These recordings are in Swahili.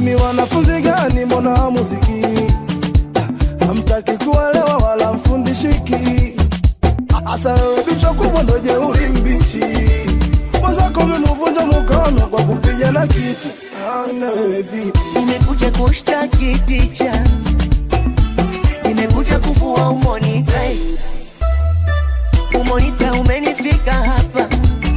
Nyinyi wanafunzi gani mbona hamuziki? Ah, Hamtaki kuelewa wala mfundishiki. Asa wewe bichwa kubwa ndo jeuri mbichi. Mwenzako umemvunja mkono kwa kupiga na kiti. Ah, na wewe vipi? Nimekuja kushtaki ticha, nimekuja kuvua umonita. Umonita umenifika hapa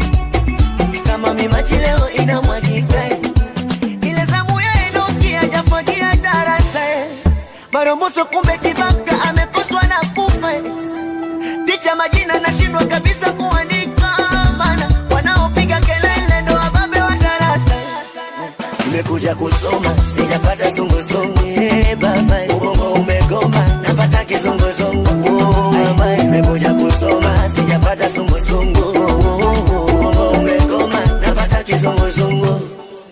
kama mimaji leo inamwagika. Ile zamu ya Enoki hajafagia darasa, Maromboso kumbe kibaka amekoswa na kufa. Ticha majina nashindwa kabisa kuandika, maana wanaopiga kelele ndo wababe wa darasa nimekuja kusoma sijapata zunguzungu Eh, baba ubongo umegoma napata kizunguzungu Oh, mama nimekuja kusoma sijapata zunguzungu ubongo umegoma napata kizunguzungu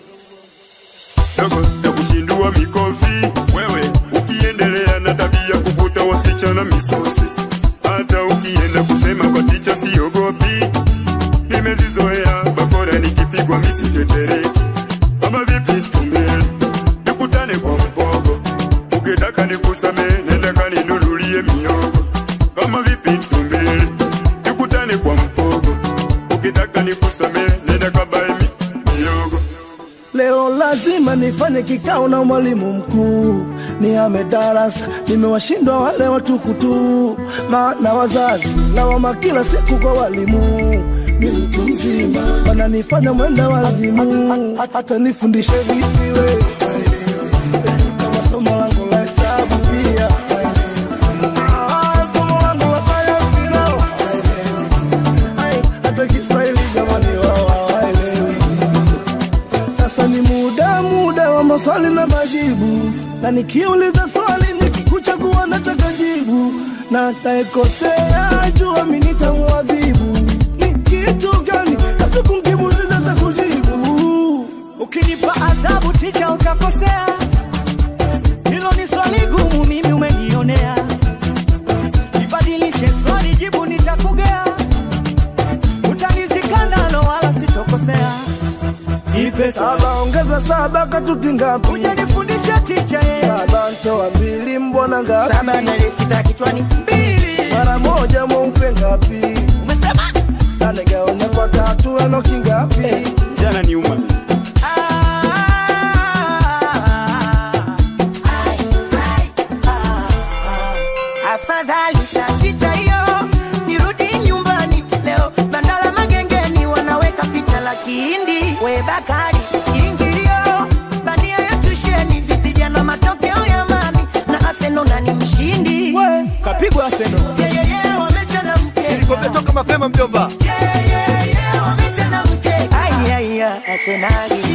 dogo ya kushindua mikofi wewe ukiendelea na tabia kuvuta wasichana misosi hata ukienda kusema kwa ticha siogopi nimezizoea bakora nikipigwa misitetereki kama vipi tumbele nikutane kwa mpogo ukitaka nikusame nenda kaninunulie miogo kama vipi tumbele nikutane kwa mpogo ukitaka nikusame nenda kabae mi miogo Leo lazima nifanye kikao na mwalimu mkuu, nihame darasa, nimewashindwa wale watukutu, maana wazazi lawama kila siku kwa walimu. Ni mtu mzima wananifanya mwenda wazimu, hata nifundishe vipi we kama somo langu la hesabu pia Ah, somo langu la sayansi nao Ai, hata Kiswahili jamani wao hawaelewi. Sasa ni muda muda wa maswali na majibu, na nikiuliza swali nikikuchagua nataka jibu, na ataekosea jua mimi nitamuadhibu. Ni kitu gani kasi kumkimuliza takujibu? Ukinipa adhabu ticha utakosea, hilo ni swali gumu, mimi umenionea. Nibadilishe swali, jibu nitakugea, utanizikandano wala sitokosea. Nipe saba, Saba ongeza saba katuti ngapi? ujanifundisha ticha ye. Saba ntoa mbili mbona ngapi? saba nalisita kichwani Mbili, Mara moja mweupe ngapi? umesema Nane gaonya kwa tatu enoki ngapi? jana ni uma afadhali saa sita hiyo nirudi nyumbani leo bandala magengeni wanaweka picha la kihindi we bakari kiingilio bandia ya tusheni vipijana matokeo ya mami na aseno nani mshindi we, kapigwa seno. yeyeye wamechana mke Umetoka mapema mjomba. yeyeye wamechana mke ai ai ai asenali